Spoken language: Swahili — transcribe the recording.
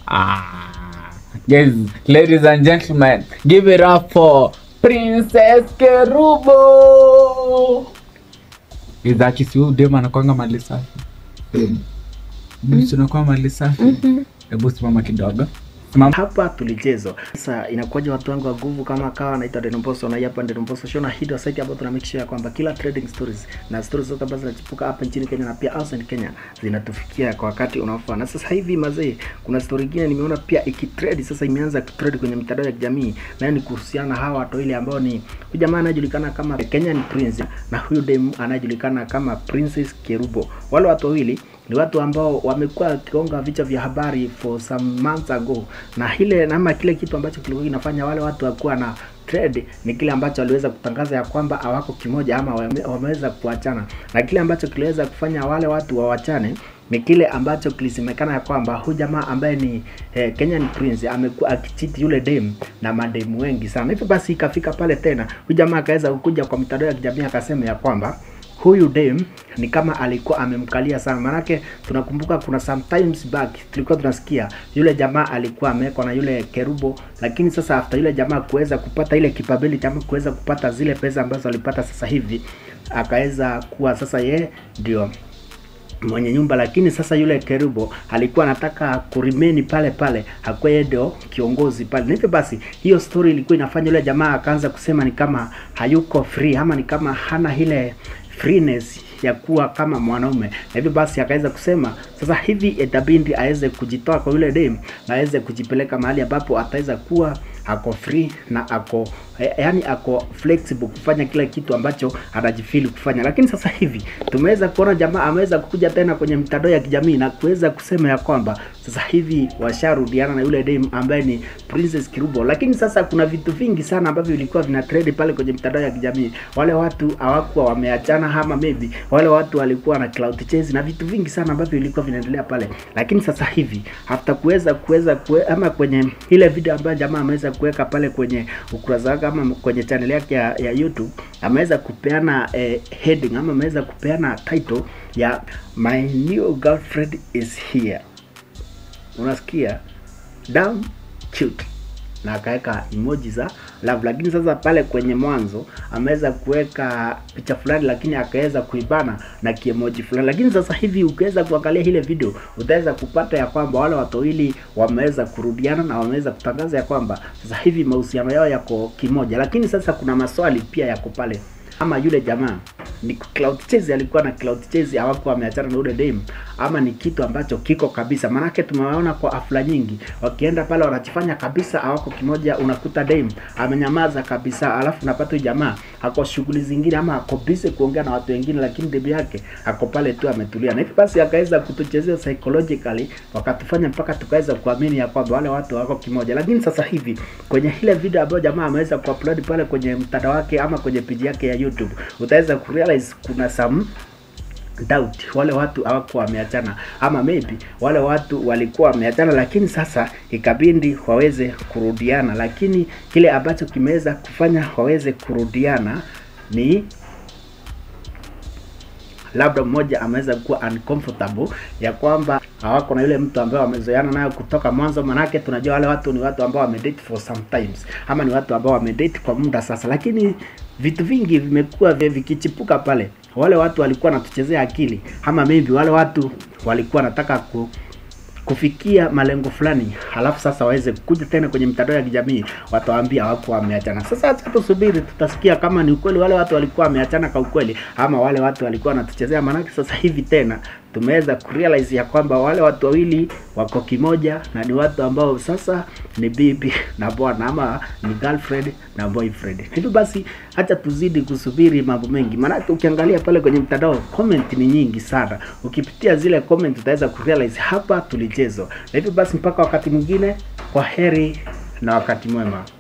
Ah, guys, ladies and gentlemen, give it up for Princess Kerubo. Izaki si huyu dem anakwanga mali safi. Tunakuwa mali safi. Hebu simama kidogo. Simama. hapa tulichezwa sasa inakuwaje watu wangu wa nguvu kama kawa naitwa Denomboso na hii hapa Denomboso show na hii ndio site ambayo tuna make sure ya kwamba kila trading stories na stories zote ambazo zinachipuka hapa nchini Kenya na pia outside Kenya zinatufikia kwa wakati unaofaa na sasa hivi mazee kuna story nyingine nimeona pia ikitrade sasa imeanza kutrade kwenye mitandao ya kijamii na ni kuhusiana na hawa watu wawili ambao ni huyu jamaa anajulikana kama Kenyan Prince na huyu dem anajulikana kama Princess Kerubo wale watu wawili ni watu ambao wamekuwa wakigonga vichwa vya habari for some months ago, na ile nama kile kitu ambacho kilikuwa kinafanya wale watu wakuwa na trade ni kile ambacho waliweza kutangaza ya kwamba hawako kimoja ama wame, wameweza kuachana, na kile ambacho kiliweza kufanya wale watu wawachane ni kile ambacho kilisemekana ya kwamba huyu jamaa ambaye ni eh, Kenyan Prince amekuwa akichiti yule dem na mademu wengi sana. Hivyo basi ikafika pale tena, huyu jamaa akaweza kukuja kwa mitandao ya kijamii akasema ya kwamba huyu dem ni kama alikuwa amemkalia sana, manake tunakumbuka kuna sometimes back tulikuwa tunasikia yule jamaa alikuwa amewekwa na yule Kerubo, lakini sasa after yule jamaa kuweza kupata ile capability ama kuweza kupata zile pesa ambazo alipata sasa hivi, akaweza kuwa sasa ye ndio mwenye nyumba, lakini sasa yule Kerubo alikuwa anataka kurimeni pale pale, hakuwa yeye ndio kiongozi pale. Na hivyo basi, hiyo story ilikuwa inafanya yule jamaa akaanza kusema ni kama hayuko free ama ni kama hana ile freeness ya kuwa kama mwanaume, na hivyo basi akaweza kusema sasa hivi itabidi aweze kujitoa kwa yule dem na aweze kujipeleka mahali ambapo ataweza kuwa ako free na ako eh, yani ako flexible kufanya kila kitu ambacho anajifili kufanya. Lakini sasa hivi tumeweza kuona jamaa ameweza kukuja tena kwenye mitandao ya kijamii na kuweza kusema ya kwamba sasa hivi washarudiana na yule dem ambaye ni Princess Kirubo. Lakini sasa kuna vitu vingi sana ambavyo vilikuwa vina trend pale kwenye mitandao ya kijamii. Wale watu hawakuwa wameachana ama maybe wale watu walikuwa na clout chase na vitu vingi sana ambavyo vilikuwa vinaendelea pale. Lakini sasa hivi after kuweza kuweza kue, ama kwenye ile video ambayo jamaa ameweza kuweka pale kwenye ukurasa wake ama kwenye channel yake ya, ya YouTube ameweza kupeana eh, heading ama ameweza kupeana title ya my new girlfriend is here. Unasikia? Damn cute na akaweka emoji za love, lakini sasa pale kwenye mwanzo ameweza kuweka picha fulani, lakini akaweza kuibana na kiemoji fulani. Lakini sasa hivi ukiweza kuangalia ile video utaweza kupata ya kwamba wale watu wawili wameweza kurudiana na wameweza kutangaza ya kwamba sasa hivi mahusiano yao yako kimoja, lakini sasa kuna maswali pia yako pale ama yule jamaa ni cloud chase alikuwa na cloud chase hawakuwa wameachana na yule dem ama ni kitu ambacho kiko kabisa maanake tumewaona kwa afla nyingi wakienda pale wanachifanya kabisa hawako kimoja unakuta dem amenyamaza kabisa alafu unapata huyu jamaa ako shughuli zingine ama ako busy kuongea na watu wengine lakini dem yake ako pale tu ametulia na hivi basi akaweza kutuchezea psychologically wakatufanya mpaka tukaweza kuamini ya kwamba wale watu wako kimoja lakini sasa hivi kwenye ile video ambayo jamaa ameweza kuupload pale kwenye mtandao wake ama kwenye page yake ya YouTube utaweza kurealize kuna some doubt wale watu hawakuwa wameachana ama maybe wale watu walikuwa wameachana lakini sasa ikabindi waweze kurudiana lakini kile ambacho kimeweza kufanya waweze kurudiana ni labda mmoja ameweza kuwa uncomfortable ya kwamba hawako na yule mtu ambaye wamezoeana nayo kutoka mwanzo. Manake tunajua wale watu ni watu ambao wamedate for sometimes, ama ni watu ambao wamedate kwa muda sasa, lakini vitu vingi vimekuwa vi- vikichipuka pale. Wale watu walikuwa wanatuchezea akili, ama maybe wale watu walikuwa wanataka ku kufikia malengo fulani, halafu sasa waweze kuja tena kwenye mitandao ya kijamii watawaambia wako wameachana. Sasa acha tusubiri, tutasikia kama ni ukweli wale watu walikuwa wameachana kwa ukweli, ama wale watu walikuwa wanatuchezea. Maanake sasa hivi tena tumeweza kurealize ya kwamba wale watu wawili wako kimoja na ni watu ambao sasa ni bibi na bwana ama ni girlfriend na boyfriend. Hivyo basi acha tuzidi kusubiri mambo mengi, maanake ukiangalia pale kwenye mtandao comment ni nyingi sana. Ukipitia zile comment utaweza kurealize hapa tulichezwa. Na hivyo basi mpaka wakati mwingine, kwa heri na wakati mwema.